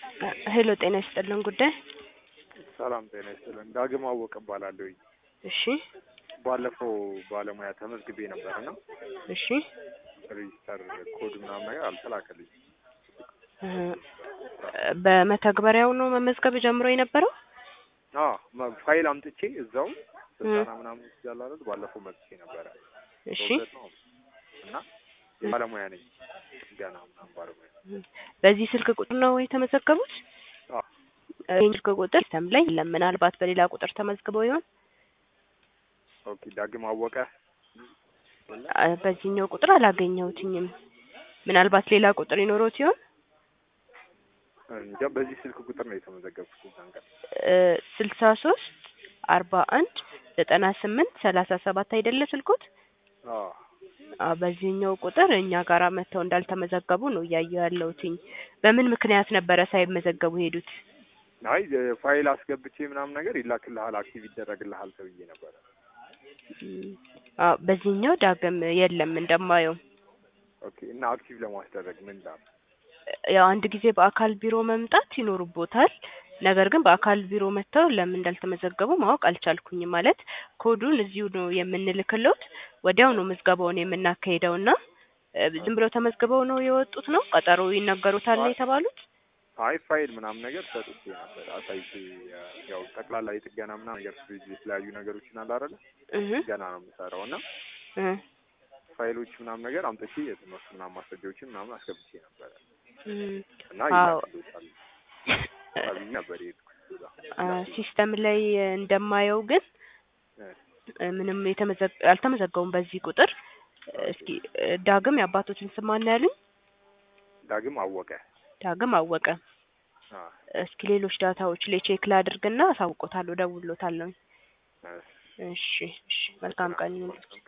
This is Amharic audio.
ሄሎ ጤና ይስጥልን ጉዳይ ሰላም ጤና ይስጥልን። ዳግም አወቅ እባላለሁኝ። እሺ ባለፈው ባለሙያ ተመዝግቤ ነበር እና እሺ ሬጂስተር ኮድ ምናምን ነገር አልተላከልኝ። እ በመተግበሪያው ነው መመዝገብ ጀምሮ የነበረው? አዎ መ- ፋይል አምጥቼ እዛው ስልጠና ምናምን ይችላል አይደል? ባለፈው መጥቼ ነበረ እሺ በሁለት ነው እና ባለሙያ ነኝ ገና ምናምን ባለሙያ በዚህ ስልክ ቁጥር ነው የተመዘገቡት? አዎ ይህ ስልክ ቁጥር ሲስተም ላይ የለም። ምናልባት በሌላ ቁጥር ተመዝግበው ይሆን? ኦኬ ዳግም አወቀ አ፣ በዚህኛው ቁጥር አላገኘሁትኝም። ምናልባት ሌላ ቁጥር ይኖሮት ይሆን? እንጃ በዚህ ስልክ ቁጥር ነው የተመዘገብኩት እዛን ቀን ስልሳ ሶስት አርባ አንድ ዘጠና ስምንት ሰላሳ ሰባት አይደለ ስልኩት? አዎ አ፣ በዚህኛው ቁጥር እኛ ጋራ መጥተው እንዳልተመዘገቡ ነው እያየሁ ያለሁትኝ። በምን ምክንያት ነበረ ሳይመዘገቡ ሄዱት? አይ ፋይል አስገብቼ ምናምን ነገር ይላክልሃል አክቲቭ ይደረግልሃል ተብዬ ነበረ እም፣ አ፣ በዚህኛው ዳግም የለም እንደማየው። ኦኬ እና አክቲቭ ለማስደረግ ምን ላል ያው አንድ ጊዜ በአካል ቢሮ መምጣት ይኖርቦታል። ነገር ግን በአካል ቢሮ መጥተው ለምን እንዳልተመዘገቡ ማወቅ አልቻልኩኝም። ማለት ኮዱን እዚሁ ነው የምንልክሎት፣ ወዲያው ነው ምዝገባውን የምናካሂደው እና እ፣ ዝም ብለው ተመዝግበው ነው የወጡት ነው ቀጠሮ ይነገሩታል ነው የተባሉት? አይ ፋይል ምናምን ነገር ሰጥቼ ነበር አሳይቼ ያው ጠቅላላ የጥገና ምናምን ነገር ፍሪጅ የተለያዩ ነገሮችን አለ አይደለ እህ ገና ነው የምሰራው እና እ ፋይሎች ምናምን ነገር አምጥቼ የትምህርት ምናምን ማስረጃዎችን ምናምን አስገብቼ ነበረ እም፣ እና አዎ ይላክልዎታል ተብዬ ነበር የሄድኩት እዛ። አ፣ ሲስተም ላይ እንደማየው ግን እ፣ እ፣ ምንም የተመዘገ አልተመዘገቡም በዚህ ቁጥር። እስኪ እ፣ ዳግም የአባቶችን ስም ማን ያሉኝ? ዳግም አወቀ ዳግም አወቀ። አ፣ እስኪ ሌሎች ዳታዎች ላይ ቼክ ላድርግና አሳውቆታለሁ፣ እደውልሎታለሁ። እ፣ እሺ እሺ፣ መልካም ቀን ይሁን።